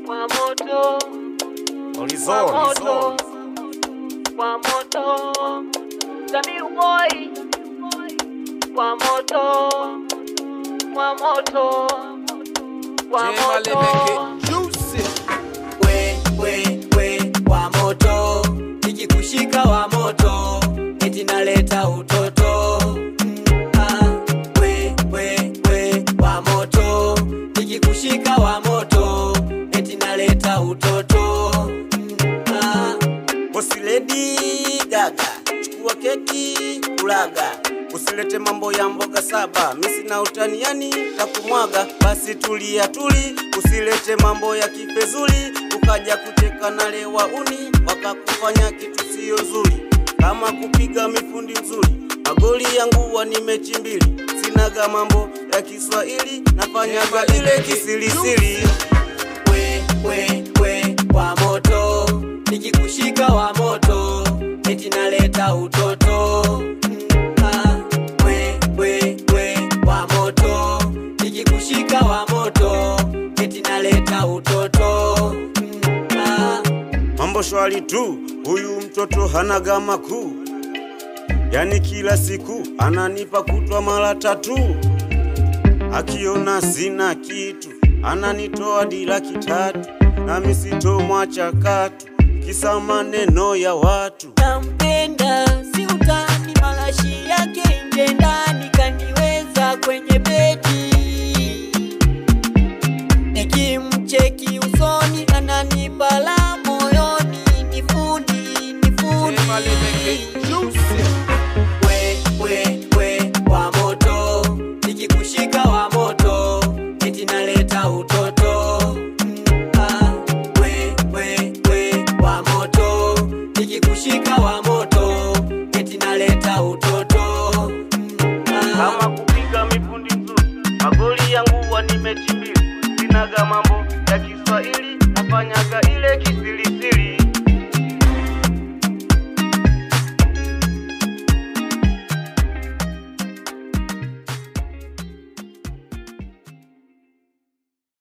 Kwa moto, Horizon, kwa moto, horizon. kwa moto, Samiu boy, kwa moto, kwa moto, kwa moto. we we we wa moto nikikushika wa moto eti naleta utoto Mm, ah, we we we wa moto nikikushika wa moto eti naleta utoto Mm, ah. Bosi Lady Gaga, chukua keki kulaga, usilete mambo ya mboga saba, misi na utaniani takumwaga. Basi tulia tuli, usilete mambo ya kifezuli, ukaja kucheka na lewa uni, wakakufanya kitu sio zuri, kama kupiga mifundi nzuri. Magoli yangu wa ni mechi mbili, sinaga mambo ya Kiswahili, nafanyaga ile kisirisiri. we we we wa moto nikikushika wa moto eti naleta utoto Mm, ah, we we we wa moto nikikushika wa moto eti naleta utoto Mm, ah. Mambo shwari tu, huyu mtoto hanaga makuu, yani kila siku ananipa kutwa mara tatu, akiona sina kitu ananitoa di laki tatu, nami sitomwacha katu, kisa maneno ya watu. nampenda si utani malashi yake nje ndani kaniweza kwenye beti nikimcheki usoni ananipa la moyoni ni fundi ni fundi we we we wa moto nikikushika wa moto eti naleta utoto Mm, ah, we we we wa moto nikikushika wa moto eti naleta utoto Mm, ah. Kama kupiga mifundi nzuri, magoli yangu wa ni mechi mbili, sinaga mambo ya Kiswahili